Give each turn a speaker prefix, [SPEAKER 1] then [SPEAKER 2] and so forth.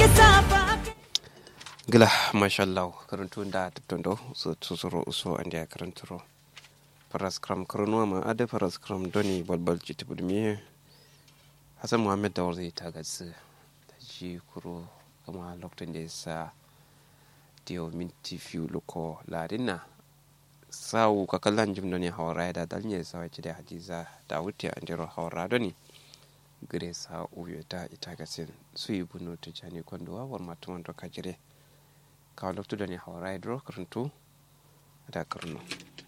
[SPEAKER 1] gila mashallah karantu da tattondo so tusuro uso andi a karanturo faras kram karunuwa ma ade faras kram doni balbal jiti budmi hasan muhammad da zai ta gatsu ta ji kuro kama lokacin da ya sa diyo minti fiyu loko ladina sawu kakallan jim doni hawara da dalnyar sawa ci da hadiza da wuce an jiro hawara doni gire sa uyo ta ita gasin su yi bunu ta jani kwandowa war matuwan doka jire kawo lokacin da ne hawara ya duro karantu da karnu